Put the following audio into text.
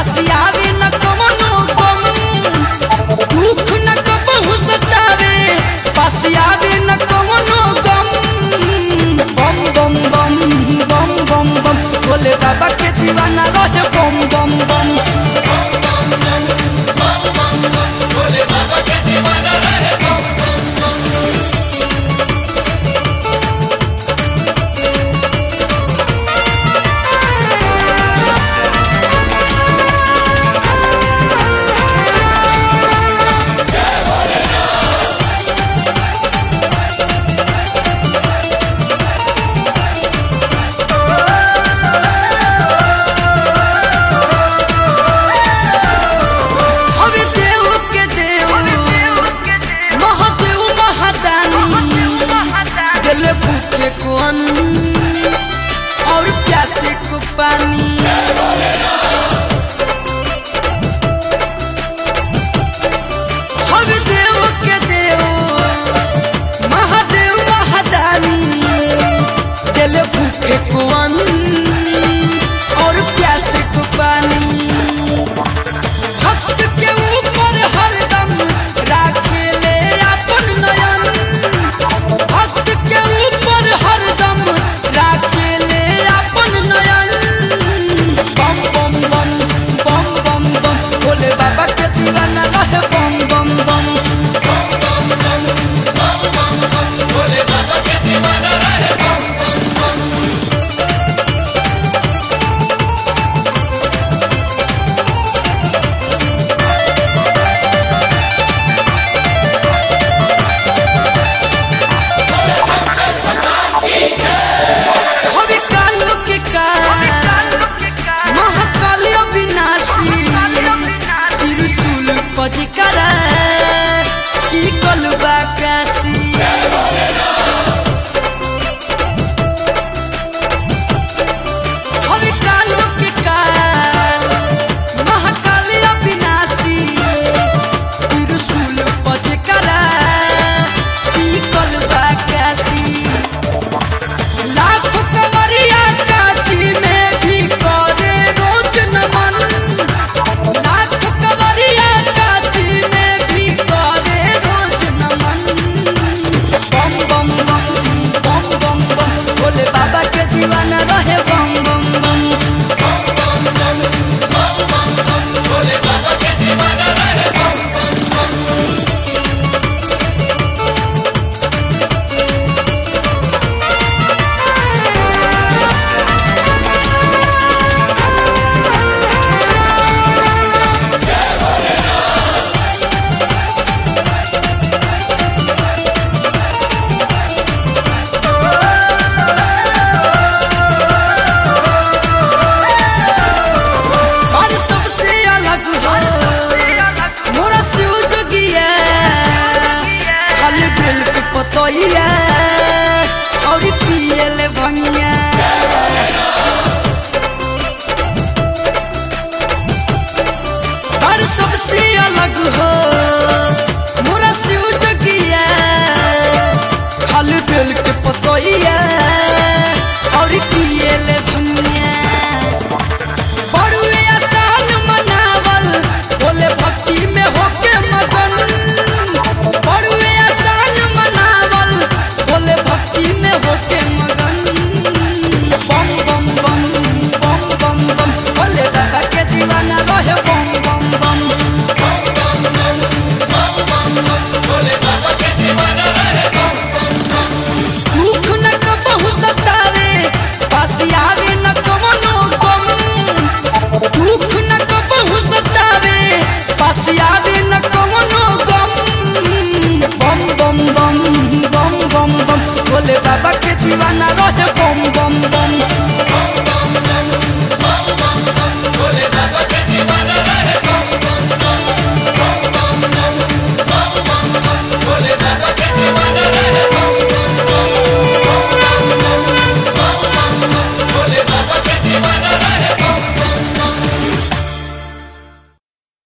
पासियावे न कमनो गम दुख न कबहू सतावे पासियावे न कमनो गम बम बम बम बम बम बम भोले बाबा के दीवाना रहे बम बम बम हवे देव के देव महादेव महादानी दिल भूखे को अन्न और प्यासे को पानी हवे देव के देव महादेव महादानी दिल भूखे को अन्न और प्यासे को पानी भक्त के ऊपर हरदम राखे ले अपन नयन भक्त के ऊपर हरदम राखे ले अपन नयन बम बम बम बम बम बम भोले बाबा के दीवाना रहे बम बम बम हवे कालो के काल महाकाल अविनाशी त्रिशूल पजिकरा की कलबा काशी हवे कालो के काल महाकाल अविनाशी त्रिशूल पजिकरा की कलबा काशी लाख कंवरिया काशी में भी करे रोज नमन लाख कंवरिया काशी में भी करे रोज नमन बम बम बम बम बम बम भोले बाबा के दीवाना रहे बम बम बम और सबसे अलग हो मोरा शिव जोगिया हल बिल के पतोइया और पियल भंगिया और सबसे अलग हो मोरा शिव जोगिया हल बिल के पतोइया और पियल भंगिया बड़ुए आसान मनावल बोले भक्ति में होके मगन बड़ुए आसान मनावल बोले भक्ति में होके मगन बम बम बम बम बम बम बोले बाबा के दीवाना रहे बम बम बम दुख न कबहू सतावे पासियावे न कमनो गम दुख न कबहू सतावे पासियावे न कमनो गम बम बम बम बम बम बम भोले बाबा के दीवाना रहे बम बम बम